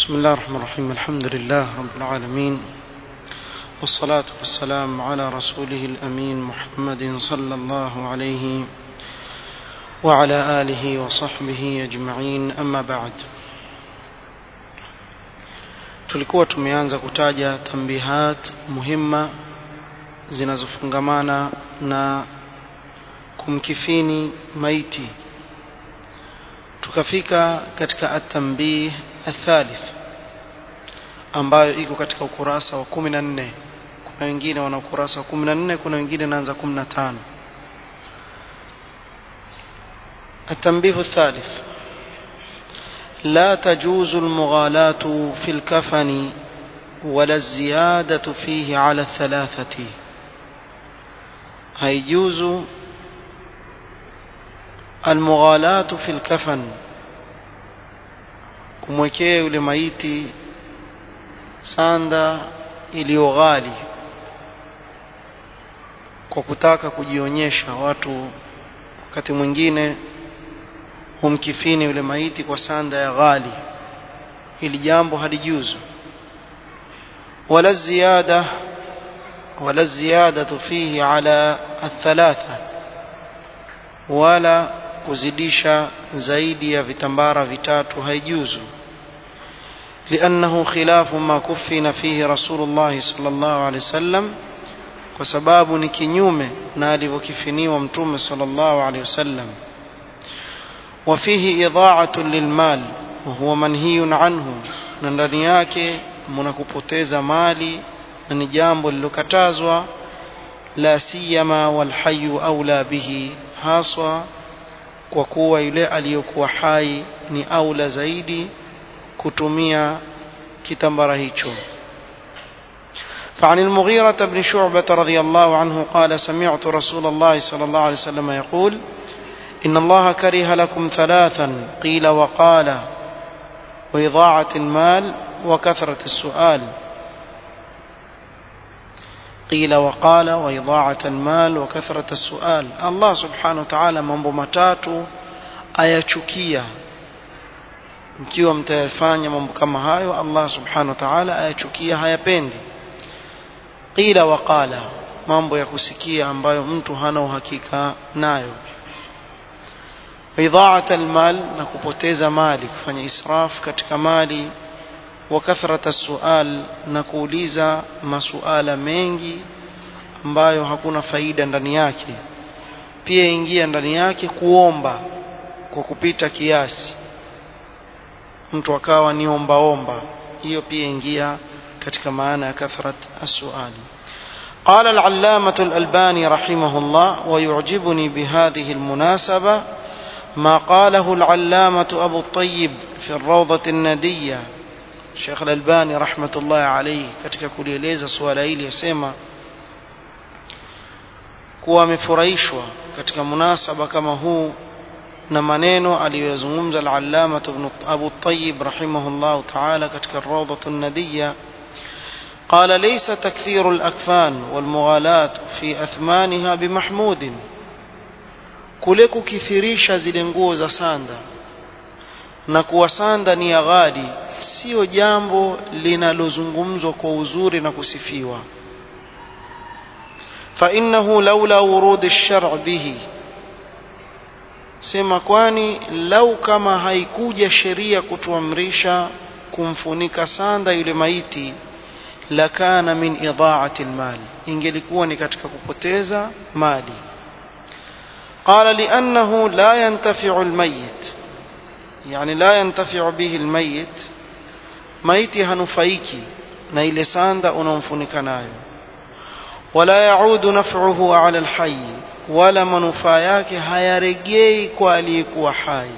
بسم الله الرحمن الرحيم الحمد لله رب العالمين والصلاة والسلام على رسوله الأمين محمد صلى الله عليه وعلى آله وصحبه أجمعين أما بعد tulikuwa tumeanza kutaja tambihat muhimma zinazofungamana na kumkifini maiti tukafika katika at-tanbih athalith ambayo iko katika ukurasa wa 14 kuna wengine wana ukurasa wa 14 kuna wengine naanza 15 التنبيه الثالث لا تجوز المغالاة في الكفن ولا الزيادة فيه على الثلاثة هيجوز المغالاة في الكفن kumwekea yule maiti sanda iliyo ghali kwa kutaka kujionyesha watu wakati mwingine humkifini yule maiti kwa sanda ya ghali ili jambo halijuzu wala ziyada wala ziyadatu fihi ala athalatha wala kuzidisha zaidi ya vitambara vitatu haijuzu لأنه خلاف ما كفن فيه رسول الله صلى الله عليه وسلم وسباب نكنيومه نالي وكفني ومتوم صلى الله عليه وسلم وفيه إضاعة للمال وهو منهي عنه ndani yake mnakupoteza mali na ni jambo lilokatazwa la siyama walhayu aula bihi haswa kwa kuwa yule aliyokuwa hai ni aula zaidi kutumia kitambara hicho فعن المغيرة بن شعبة رضي الله عنه قال سمعت رسول الله صلى الله عليه وسلم يقول إن الله كره لكم ثلاثا قيل وقال وإضاعة المال وكثرة السؤال قيل وقال وإضاعة المال وكثرة السؤال الله سبحانه وتعالى mambo matatu ayachukia mkiwa mtayafanya mambo kama hayo Allah subhanahu wa ta'ala ayachukia hayapendi qila wa qala mambo ya kusikia ambayo mtu hana uhakika nayo idha'at almal na kupoteza mali kufanya israf katika mali wa kathrata sual na kuuliza masuala mengi ambayo hakuna faida ndani yake pia ingia ndani yake kuomba kwa kupita kiasi mtu akawa ni omba omba hiyo pia ingia katika maana ya kathrat as-suali قال العلامة الألباني رحمه الله ويعجبني بهذه المناسبة ما قاله العلامة أبو الطيب في الروضة الندية Sheikh Al-Albani rahmatullahi alayhi katika kulieleza suala hili yasema kuwa amefurahishwa katika munasaba kama huu na maneno aliyozungumza al-Allama ibn Abu Tayyib rahimahullah ta'ala katika Rawdah an-Nadiyya قال ليس تكثير الأكفان والمغالاة في أثمانها بمحمود kule kukithirisha zile nguo za sanda na kuwa sanda ni ya ghali sio jambo linalozungumzwa kwa uzuri na kusifiwa فإنه لولا ورود الشرع به sema kwani lau kama haikuja sheria kutuamrisha kumfunika sanda yule maiti lakana min idha'ati almal ingelikuwa ni katika kupoteza mali qala li'annahu la yantafi'u almayyit yani la yantafi'u bihi almayyit maiti hanufaiki na ile sanda unaomfunika nayo wala yaudu naf'uhu 'ala alhayy wala manufaa yake hayaregei kwa aliyekuwa hai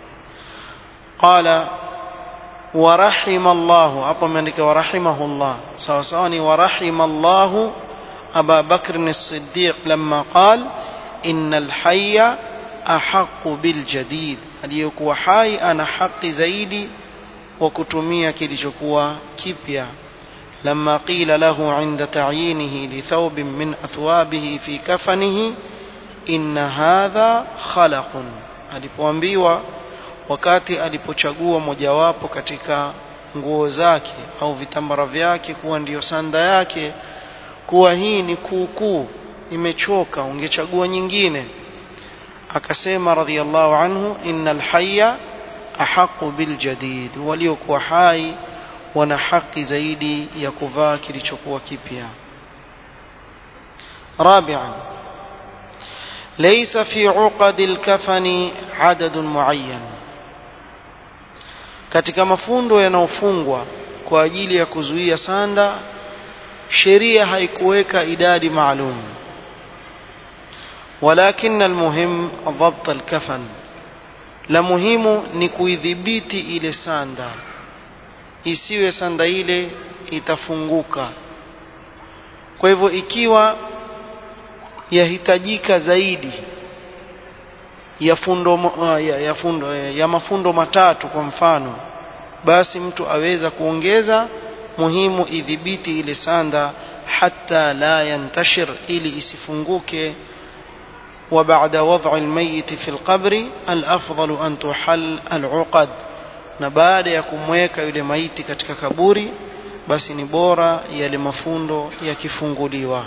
qala ورحم الله hapo ameandika ورحمه الله sawa sawa ni ورحم الله أبا بكر الصديق لما قال إن الحي أحق بالجديد aliyekuwa hai ana haki zaidi wa kutumia kilichokuwa kipya لما قيل له عند تعيينه لثوب من أثوابه في كفنه إن هذا خلق alipoambiwa wakati alipochagua mojawapo katika nguo zake au vitambara vyake kuwa ndiyo sanda yake kuwa hii ni kuukuu imechoka ungechagua nyingine akasema radhiallahu anhu innal hayya ahaqu biljadid waliokuwa hai wana haki zaidi ya kuvaa kilichokuwa kipya رابعا ليس في عقد الكفن عدد معين katika mafundo yanayofungwa kwa ajili ya kuzuia sanda sheria haikuweka idadi maalum walakin almuhim dhabt alkafan la muhimu ni kuidhibiti ile sanda isiwe sanda ile itafunguka kwa hivyo ikiwa yahitajika zaidi ya fundo ya, ya, fundo, ya mafundo matatu kwa mfano basi mtu aweza kuongeza muhimu idhibiti ile sanda hatta la yantashir ili isifunguke وبعد وضع الميت في القبر الأفضل أن تحل العقد na baada ya kumweka yule maiti katika kaburi basi ni bora yale mafundo yakifunguliwa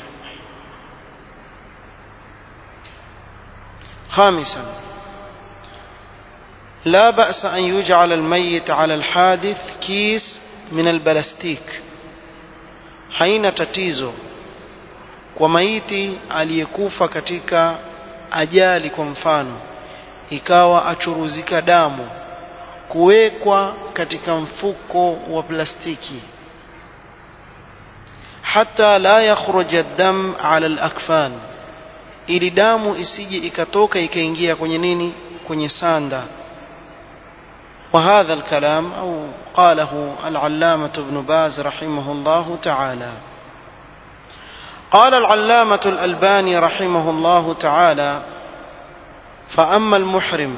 خامسا لا بأس أن يجعل الميت على الحادث كيس من البلاستيك haina tatizo kwa maiti aliyekufa katika ajali kwa mfano ikawa achuruzika damu kuwekwa katika mfuko wa plastiki hata la yakhruj ad-dam ala al-akfan ili damu isije ikatoka ikaingia kwenye nini kwenye sanda وهذا الكلام أو قاله العلامة ابن باز رحمه الله تعالى قال العلامة الألباني رحمه الله تعالى فأما المحرم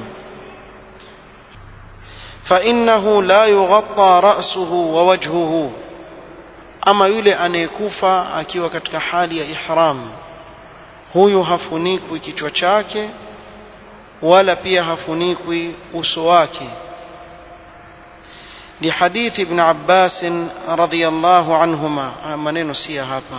فإنه لا يغطى رأسه ووجهه أما يلي أن يكوفى أكيو katika hali ya ihram huyu hafunikwi kichwa chake wala pia hafunikwi uso wake لحديث ابن عباس رضي الله عنهما منين سيا هابا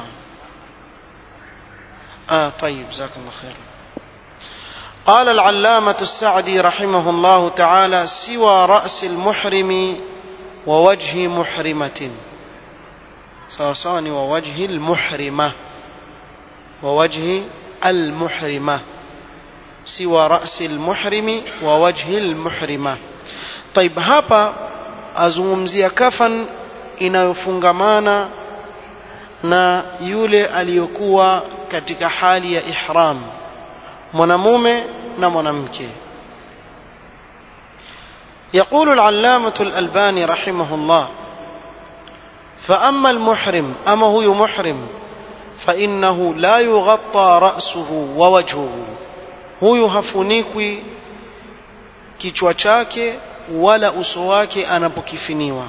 آه طيب جزاك الله خير قال العلامة السعدي رحمه الله تعالى سوى رأس المحرم ووجه محرمة صاصان ووجه المحرمة ووجه المحرمة سوى رأس المحرم ووجه المحرمة طيب هابا azungumzia kafan inayofungamana na yule aliyokuwa katika hali ya ihram mwanamume na mwanamke يقول العلامة الألباني رحمه الله فأما المحرم أما هو محرم فإنه لا يغطى رأسه ووجهه هو هفنيكي kichwa chake wala uso wake anapokifiniwa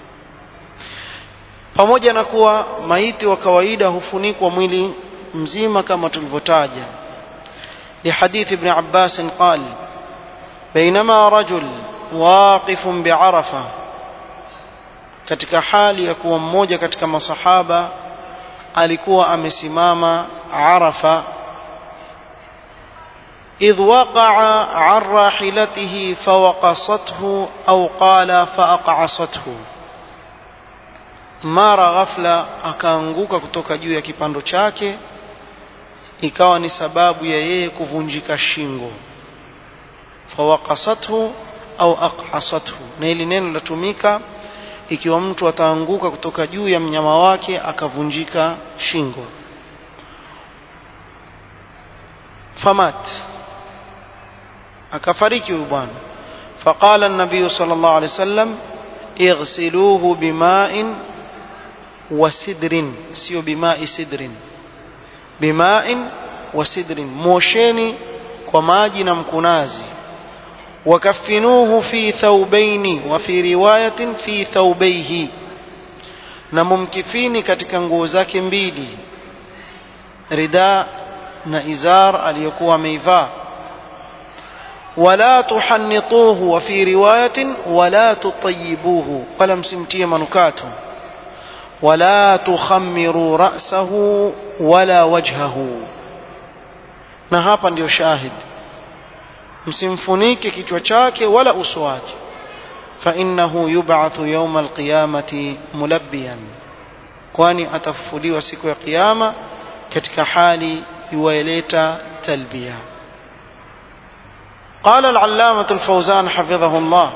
pamoja na kuwa maiti wa kawaida hufunikwa mwili mzima kama tulivyotaja لحديث ابن عباس قال بينما رجل واقف بعرفة katika hali ya kuwa mmoja katika masahaba alikuwa amesimama Arafa إذ وقع عن راحلته فوقصته أو قال فأقعصته mara ghafla akaanguka kutoka juu ya kipando chake ikawa ni sababu ya yeye kuvunjika shingo fawaqasathu au aqhasathu na hili neno linatumika ikiwa mtu ataanguka kutoka juu ya mnyama wake akavunjika shingo famat akafariki huyu bwana faqala an-nabiy sallallahu alayhi wasallam ighsiluhu bima'in wa sidrin sio bima'i sidrin bima'in wa sidrin mosheni kwa maji na mkunazi wakafinuhu fi thawbaini wa fi riwayatin fi thawbaihi na mumkifini katika nguo zake mbili rida na izar aliyokuwa ameivaa ولا تحنطوه وفي رواية ولا تطيبوه ولا مسمتيه منكاته ولا تخمروا رأسه ولا وجهه na hapa ndio shahid msimfunike kichwa chake wala uso wake فإنه يبعث يوم القيامة ملبيا kwani atafufuliwa siku ya kiyama katika hali yuwaileta talbia قال العلامة الفوزان حفظه الله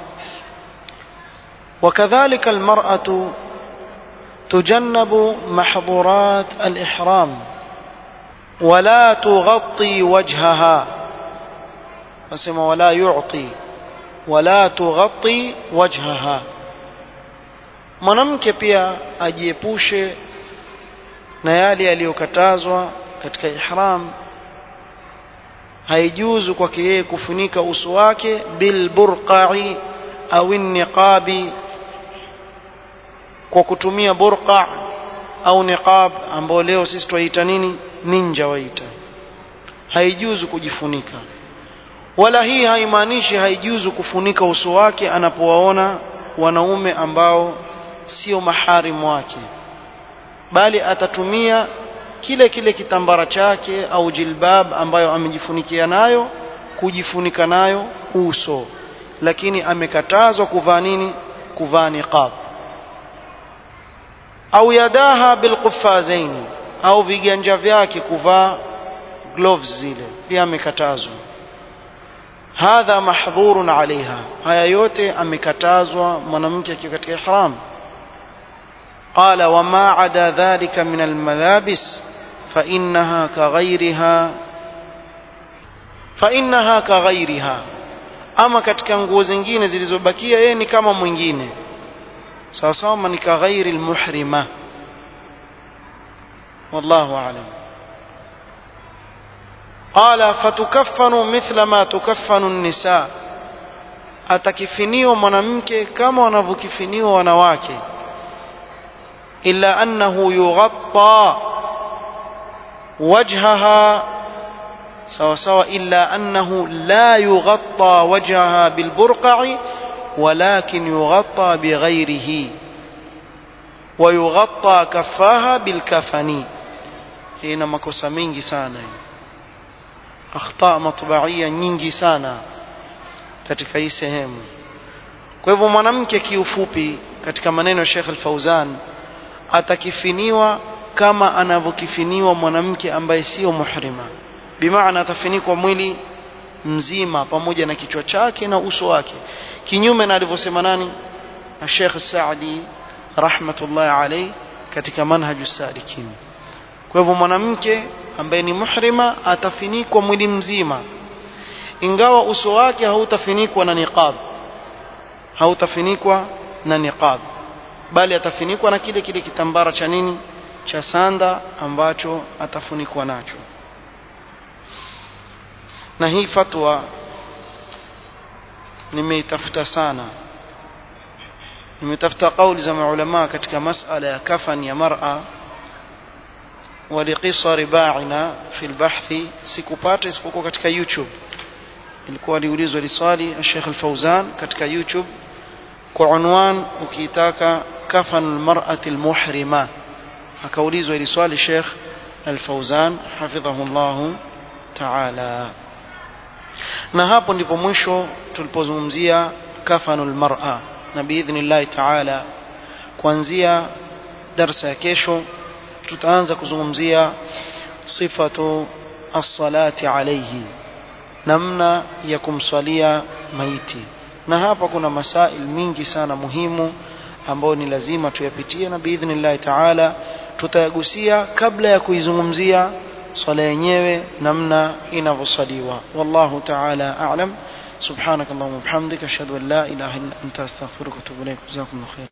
وكذلك المرأة تجنب محظورات الإحرام ولا تغطي وجهها فسمى ولا يعطي ولا تغطي وجهها mwanamke pia ajiepushe na yale yaliyokatazwa katika ihram haijuzu kwake yeye kufunika uso wake bilburqai au niqabi kwa kutumia burqa au niqab ambao leo sisi twaita nini ninja waita haijuzu kujifunika wala hii haimaanishi haijuzu kufunika uso wake anapowaona wanaume ambao sio maharimu wake bali atatumia kile kile kitambara chake au jilbab ambayo amejifunikia nayo kujifunika nayo uso lakini amekatazwa kuvaa nini kuvaa niqab au yadaha bilquffazain au viganja vyake kuvaa gloves zile pia amekatazwa hadha mahdhurun alaiha haya yote amekatazwa mwanamke akiwa katika ihram قال وما عدا ذلك من الملابس فإنها كغيرها فإنها كغيرها ama katika nguo zingine zilizobakia yeye ni kama mwingine sawa sawa ni kaghairi almuhrima wallahu a'lam qala fatukaffanu mithla ma tukaffanu an-nisa atakifiniwa mwanamke kama wanavyokifiniwa wanawake إلا أنه يغطى وجهها سواء سواء إلا أنه لا يغطى وجهها بالبرقع ولكن يغطى بغيره ويغطى كفاها بالكفن هنا makosa mingi sana akhta matbaia nyingi sana katika hii sehemu kwa hivyo mwanamke kiufupi katika maneno ya Sheikh Al-Fauzan atakifiniwa kama anavyokifiniwa mwanamke ambaye sio muhrima bimaana atafinikwa mwili mzima pamoja na kichwa chake na uso wake kinyume na alivyosema nani Sheikh Saadi rahmatullahi alayhi katika manhaju salikin kwa hivyo mwanamke ambaye ni muhrima atafinikwa mwili mzima ingawa uso wake hautafinikwa na niqab hautafinikwa na niqab bali atafunikwa na kile kile kitambara cha nini cha sanda ambacho atafunikwa nacho na hii fatwa nimeitafuta sana nimetafuta kauli za maulama katika masala ya kafan ya mar'a ولقصر باعنا في البحث sikupata isipokuwa katika YouTube ilikuwa liulizwa liswali Sheikh Al-Fauzan katika YouTube kwa unwan ukiitaka kafan almar'ati almuhrima akaulizwa ili swali Sheikh Al-Fauzan hafidhahu Allah ta'ala na hapo ndipo mwisho tulipozungumzia kafanul mar'a na biidhnillah ta'ala kuanzia darsa ya kesho tutaanza kuzungumzia sifatu as-salati alayhi namna ya kumswalia maiti na hapa kuna masail mingi sana muhimu ambayo ni lazima tuyapitie na biidhnillah taala tutayagusia kabla ya kuizungumzia swala yenyewe namna inavyosaliwa wallahu taala a'lam subhanakallahumma wa bihamdika ashhadu an la ilaha illa anta astaghfiruka wa atubu ilaik jazakumullahu khair